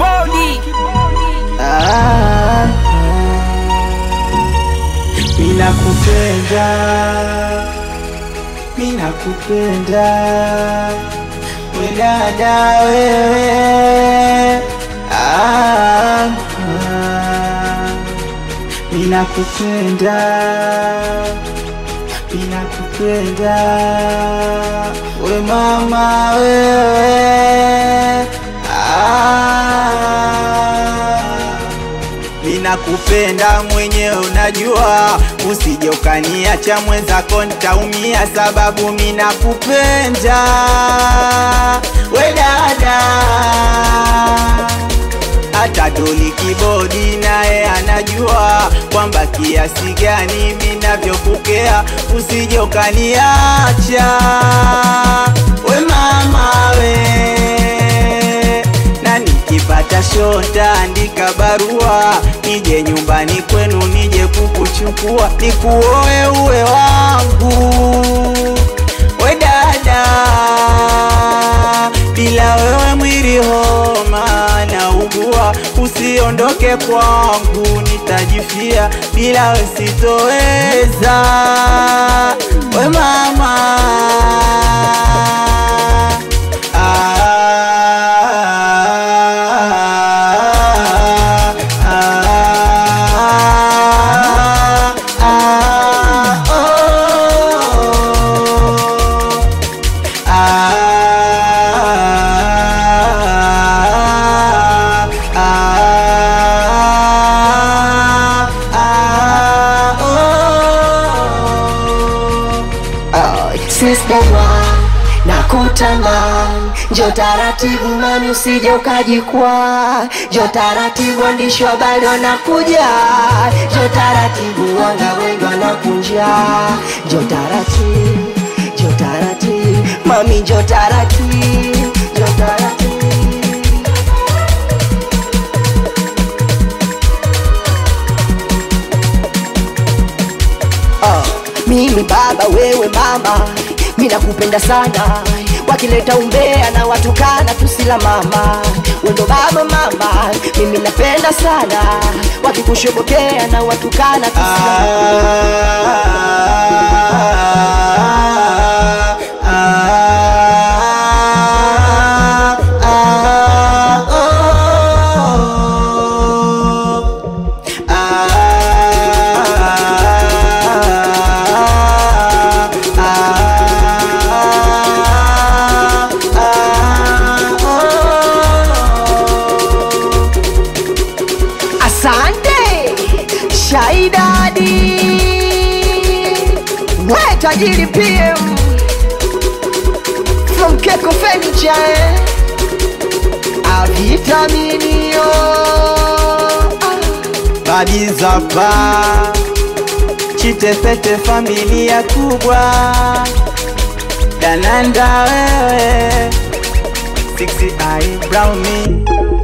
kibodi Ah, mina kupenda, mina kupenda we dada wewe, ah, ah, mina kupenda, mina kupenda we mama wewe, ah, Ninakupenda mwenyewe unajua, usije ukaniacha mwenzako nitaumia, sababu minakupenda we dada. Hata Doli Kibodi naye anajua kwamba kiasi gani minavyokukea, usije ukaniacha we mama we na nikipata shota andika barua nije nyumbani kwenu nije kukuchukua nikuoe uwe wangu we dada bila wewe mwili homa na ugua usiondoke kwangu nitajifia bila we sitoweza we mama Sistewa na kutamani, njo taratibu mami, usije ukajikwaa. Njo taratibu, waandishi wa habari wanakuja. Njo taratibu, wanga wengi wanakunja. Njo taratibu, njo taratibu mami, njo taratibu, njo taratibu Ah, mimi baba wewe mama mi nakupenda sana wakileta umbea na watukana tusila mama wendo baba mama mimi napenda sana wakikushobokea na watukana tusila Asante Shaidadi, we tajiri PM from Keko Furniture, eh? avitaminio Badizapa Chitepete familia kubwa Dananda wewe Sixty eye brown me